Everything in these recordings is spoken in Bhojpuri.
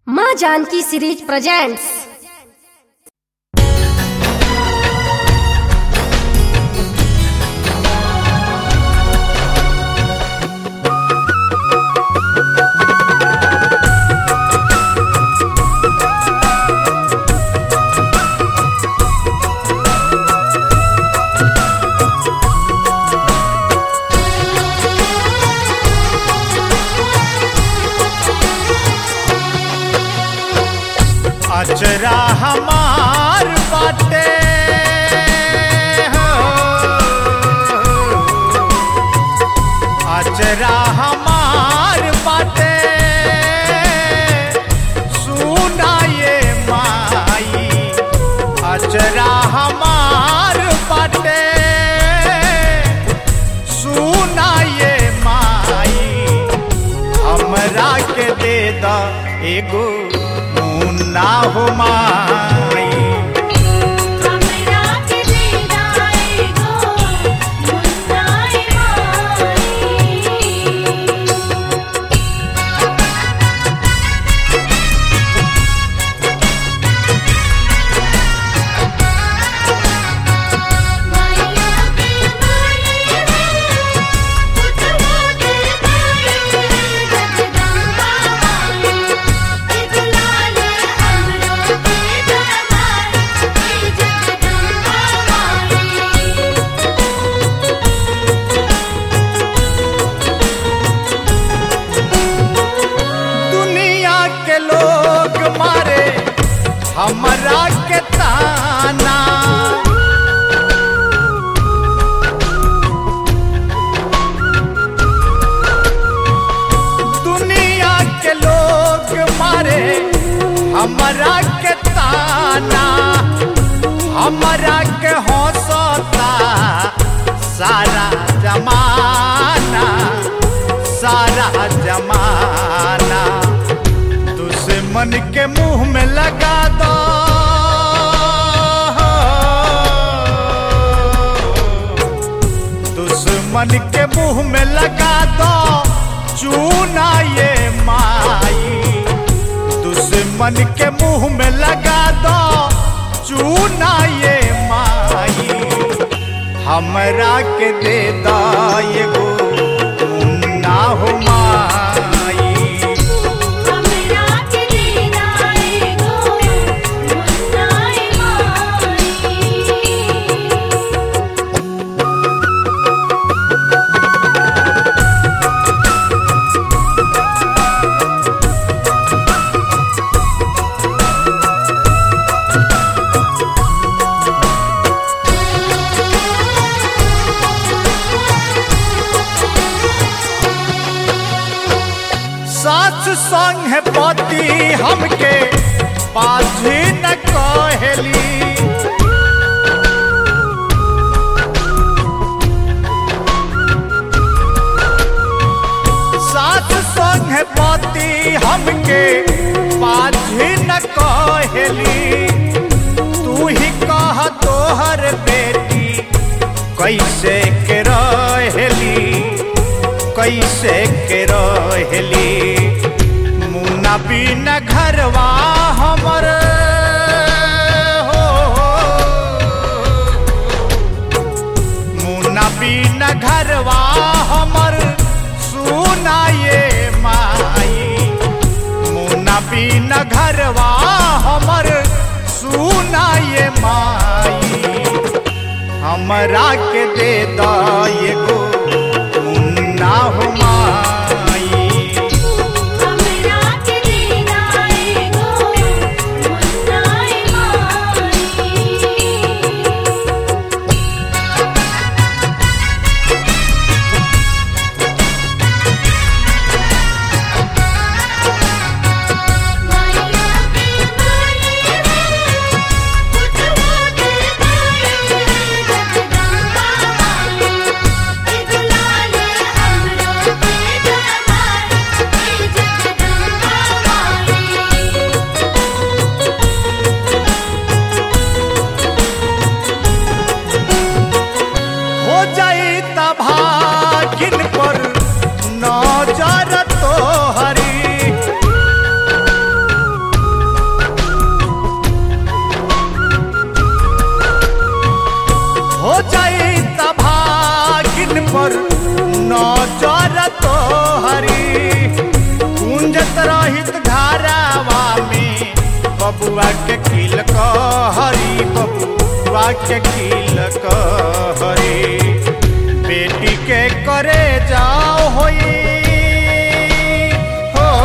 माँ जानकी सीरीज प्रेजेंट्स अचरा हमार बाटे हो। अचरा हमार बाटे सुना ये माई अचरा हमार बाटे सुना ये माई हमरा के दे द एगो मुन्ना हो माई हमरा के देना एगो मुन्नाए माई माया के माई पुतवा के माई जगदम्बा माई इजलाल हमरो के दरबार जगदम्बा माई दुनिया के लोग मारे हमरा के ताना दुनिया के लोग मारे हमरा के ताना हमरा के हौसता सारा जमाना सारा जमाना दुश्मन के मुंह में लगा दो दुश्मन के मुंह में लगा दो चूना ये माई दुश्मन के मुंह में लगा दो चूना ये माई हमरा के दे दा एगो मुन्ना हो माई हमरा के देना एगो मुन्नाए माई सास संग है पति हमके पाझी न कहेली सास संग है पति हमके पाझी न कहेली तू ही कह तोहर बेटी कैसे के रहेली कैसे के रहेली मुन्ना बिना घरवा हमर हो मुन्ना बिना घरवा हमर सुना ये माई मुन्ना बिना घरवा हमर सुना ये माई हमरा के दे द एगो मुन्ना हो माई हमरा के देना एगो मुन्नाए माई माया के माई पुतवा के माई जगदम्बा माई के कील कहरे बेटी के करे जाओ होई हो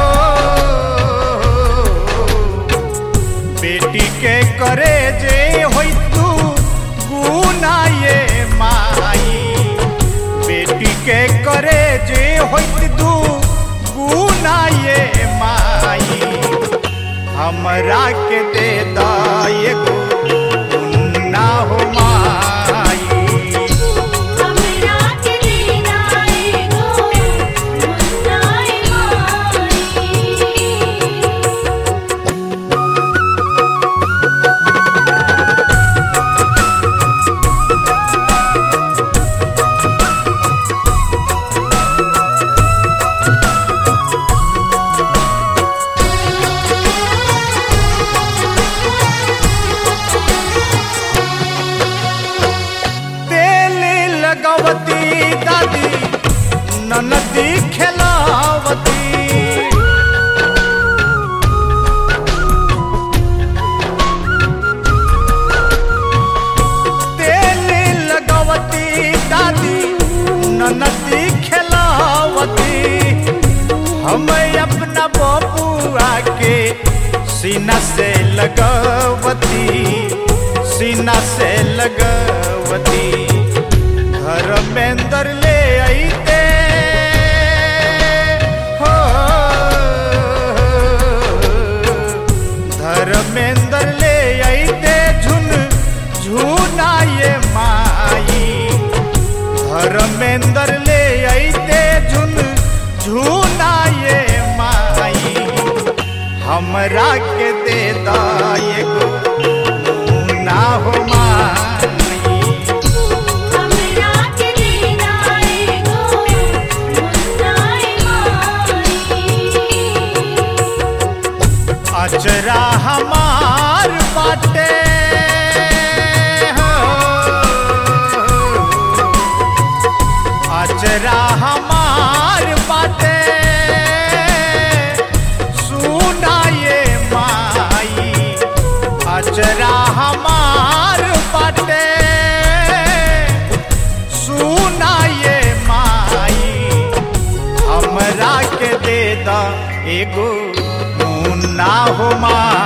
बेटी के करे जे होई तू गुना ये माई बेटी के करे जे होई तू गुना ये माई हमरा के दे दाएगो ना हो माई हमरा के दीना एगो मुन्नाए माई तेल लगवती दादी ननदी खेलावती तेल लगवती दादी ननदी खेलावती हम अपना बबुआ के सीना से लगवती सीना से लगवती घर में अंदर ले आईते हो धर्मेंद्र ले आईते झुन झुना ये माई धर्मेंद्र ले आईते झुन झुना ये माई हमरा के दे दाएगो ना हो माई हमरा के दीना एगो मुन्नाए माई अचरा हमार बाटे हो। अचरा हमार बाटे सुना ये माई अचरा हमार बाटे सुना ये माई हमरा के दे दा एगो मुन्ना हो माई